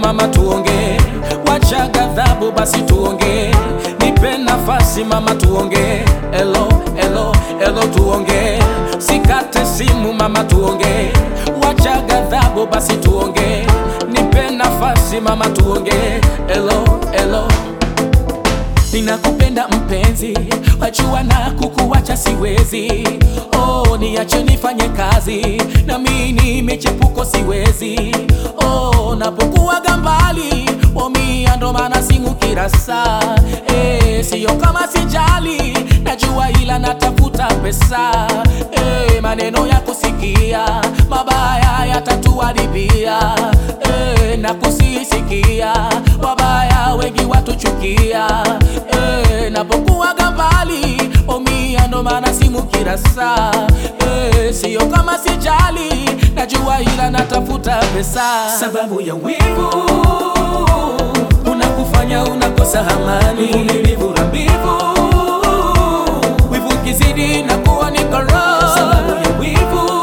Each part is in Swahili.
mama tuongee, wacha ghadhabu basi tuongee, nipe nafasi mama tuongee, elo elo elo tuongee, sikate simu mama tuongee, wacha ghadhabu basi tuongee, nipe nafasi mama tuongee, elo elo Ninakupenda mpenzi, wajua na kukuwacha siwezi. Oh, niache nifanye kazi, na mimi michepuko siwezi. Oh, napokuwaga mbali, wamia ndo maana simu kila saa. Eh, siyo kama sijali, najua ila natafuta pesa. Eh, maneno ya kusikia mabaya yatatuharibia. Eh, na kusisikia wabaya wengi watuchukia. Eh, napokuwaga mbali omia ndo maana simu kila saa. Eh, siyo kama sijali, najua ila natafuta pesa. Sababu ya wivu unakufanya unakosa amani, uvumilivu na mbivu, wivu kizidi na kuwa ni koroho. Sababu ya wivu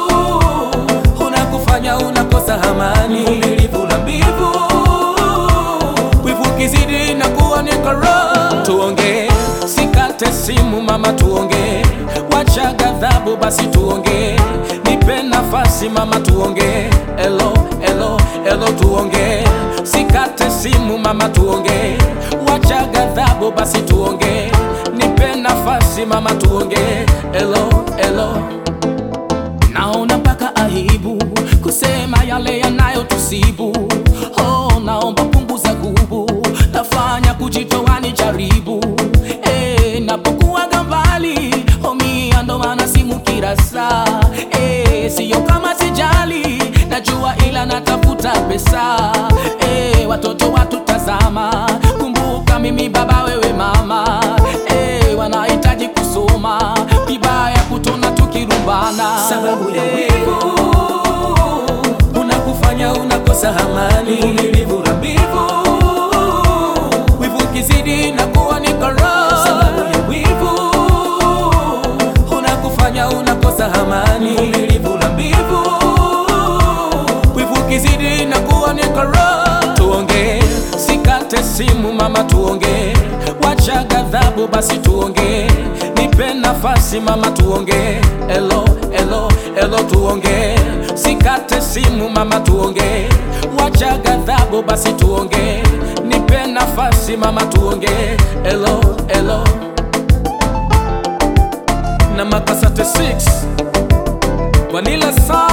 unakufanya unakosa amani, uvumilivu na mbivu, wivu kizidi na kuwa ni koroho. Tuongee, sikate simu mama, tuongee, wacha ghadhabu basi tuongee, nipe nafasi mama, tuongee, elo elo elo, tuongee, sikate simu mama, tuongee, wacha ghadhabu basi tuongee, nipe nafasi mama, tuongee, elo elo Naona mpaka aibu kusema yale yanayotusibu. Oh, naomba punguza gubu, nafanya kujitoa ni jaribu. Eh, napokuwaga mbali homia, ndo maana simu kila saa. Eh, siyo kama sijali, najua ila natafuta pesa. Eh, watoto watutazama, kumbuka mimi baba, wewe mama. Eh, wanahitaji kusoma vibaya, kutona tukirumbana sababu ya wivu unakufanya unakosa amani, uvumilivu na mbivu, wivu kizidi na kuwa ni koroho. Sababu ya wivu unakufanya unakosa amani, uvumilivu na mbivu, wivu kizidi na kuwa ni koroho. Tuongee, sikate simu mama, tuongee, wacha ghadhabu basi tuongee, nipe nafasi mama, tuongee, elo elo elo, tuongee, sikate simu mama, tuongee, wacha ghadhabu basi tuongee, nipe nafasi mama, tuongee, elo elo na makasate 6 Vanilla Sound